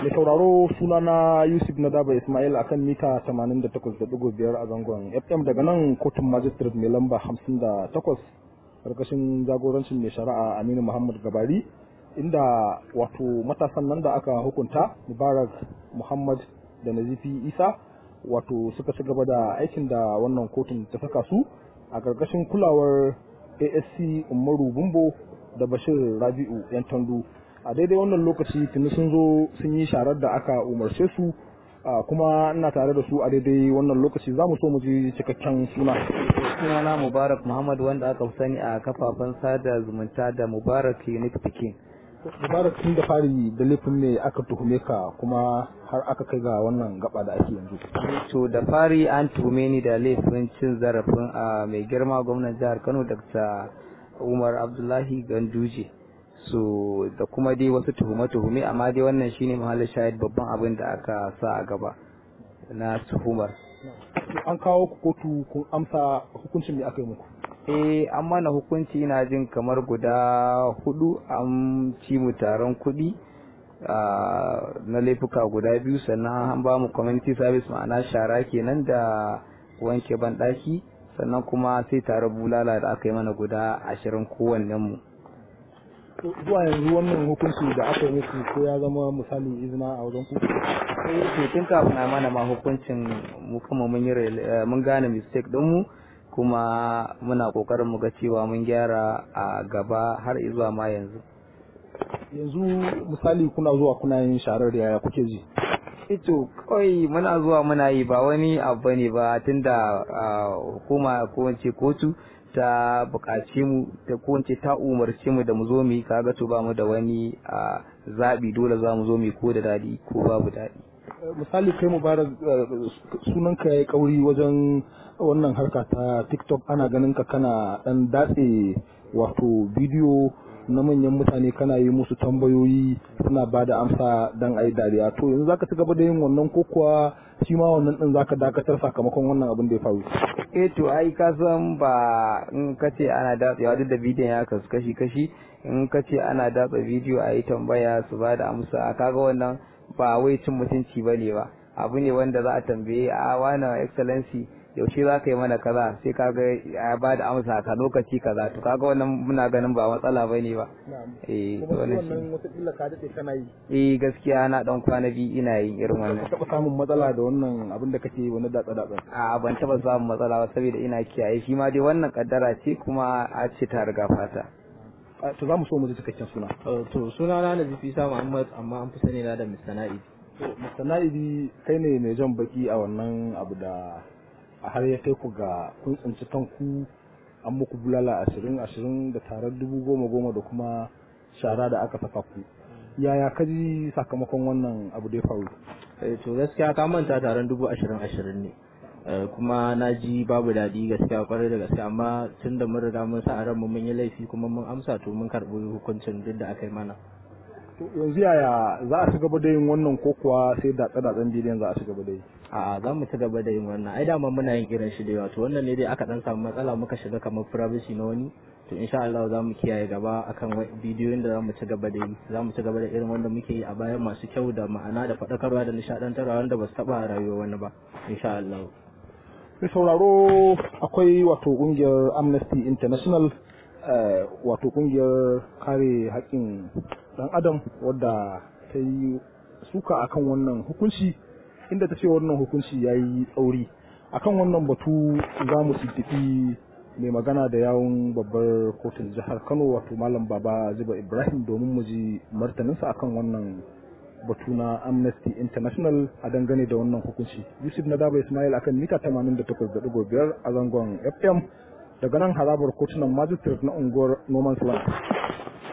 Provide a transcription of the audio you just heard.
Mai sauraro sunana Yusuf Nadaba Ismail akan mita 88.5 a zangon FM daga nan kotun magistrate mai lamba 58 karkashin jagorancin mai shari'a Aminu Muhammad Gabari inda wato matasan nan da aka hukunta Mubarak Muhammad da Nazifi Isa wato suka ci gaba da aikin da wannan kotun ta saka su a karkashin kulawar ASC Umaru Bumbo da Bashir Rabi'u yan tandu a daidai wannan lokaci tuni sun zo sun yi sharar da aka umarce su kuma ina tare da su a daidai wannan lokaci za mu so mu ji cikakken suna sunana mubarak muhammad wanda aka fi sani a kafafen sada zumunta da mubarak unique pikin mubarak tun da fari da laifin ne aka tuhume ka kuma har aka kai ga wannan gaba da ake yanzu to da fari an tuhume ni da laifin cin zarafin a mai girma gwamnan jihar kano dr umar abdullahi ganduje so da kuma dai wasu tuhume-tuhume amma dai wannan shine mahallin shahid babban abin da aka sa a gaba na tuhumar an kawo ku kotu kun amsa hukuncin da aka yi muku eh an mana hukunci ina jin kamar guda hudu an ci mu taron kuɗi na laifuka guda biyu sannan an ba mu community service ma'ana shara kenan da wanke banɗaki sannan kuma sai tare bulala da aka yi mana guda ashirin kowannen mu zuwa yanzu wannan hukunci da aka yi muku ko ya zama misali izina a wajen ku eh tun kafin a mana ma hukuncin mu kuma mun yi mun gane mistake din mu kuma muna kokarin mu ga cewa mun gyara a gaba har zuwa ma yanzu yanzu misali kuna zuwa kuna yin sharar da yaya kuke ji ito kawai muna zuwa muna yi ba wani abu ne ba tunda hukuma ko wance kotu ta buƙace mu ta ko ta umarce mu da mu zo mu yi kaga to ba mu da wani zaɓi dole za mu zo mu yi ko da daɗi ko babu daɗi misali kai mubarak sunanka ya yi kauri wajen wannan harka ta tiktok ana ganin ka kana dan datse wato bidiyo na manyan mutane kana yi musu tambayoyi suna ba da amsa dan ayi dariya to yanzu zaka ci gaba da yin wannan ko kuwa shi ma wannan din zaka dakatar sakamakon wannan abin da ya faru eh to ai ka san ba in ka ce ana datsewa duk da bidiyon ya kasu kashi kashi in ka ce ana datsa bidiyo a yi tambaya su ba da amsa kaga wannan ba wai cin mutunci ba ne ba abu ne wanda za a tambaye a wani excellency yaushe za ka yi mana kaza sai kaga ya ba da amsa ka lokaci kaza to kaga wannan muna ganin ba matsala ba ne ba eh wannan shi wata ka dade kana yi eh gaskiya na dan kwana biyu ina yin irin wannan ka taba samun matsala da wannan abin da kake wani datsa datsa a ban taba samun matsala ba saboda ina kiyaye shi ma dai wannan kaddara ce kuma a ce ta riga fata to za mu so mu ji cikakken suna to suna na Nazifi Isa Muhammad amma an fi sani na da Mr. Na'id Mr. Na'idi kai ne mai jan baki a wannan abu da a har ya kai ku ga kun tsinci kanku an muku bulala ashirin ashirin da tarar dubu goma goma da kuma shara da aka saka ku yaya ka ji sakamakon wannan abu da ya faru to gaskiya ka manta taron dubu ashirin ashirin ne kuma na ji babu daɗi gaskiya kwarai da gaskiya amma tun da mun riga mun sa a ranmu mun yi laifi kuma mun amsa to mun karɓi hukuncin duk da aka yi mana yanzu yaya za a ci gaba da yin wannan ko kuwa sai da tsadatsan bidiyon za a ci gaba da yi a za mu ci gaba da yin wannan ai dama muna yin irin shi da yawa to wannan ne dai aka dan samu matsala muka shiga kamar privacy na wani to insha Allah za mu kiyaye gaba akan bidiyoyin da za mu ci gaba da yi za mu ci gaba da irin wanda muke yi a bayan masu kyau da ma'ana da faɗakarwa da nishaɗantarwa wanda ba su taɓa rayuwa wani ba insha Allah mai sauraro akwai wato ƙungiyar amnesty international wato ƙungiyar kare haƙƙin dan adam wadda ta yi suka akan wannan hukunci inda ta ce wannan hukunci ya yi tsauri akan wannan batu za mu tuntuɓi mai magana da yawun babbar kotun jihar kano wato malam baba zuba ibrahim domin mu ji martaninsa akan wannan batu na amnesty international a dangane da wannan hukunci yusuf na daba ismail akan mita 88.5 a zangon fm daga nan harabar kotunan magistrate na unguwar noman land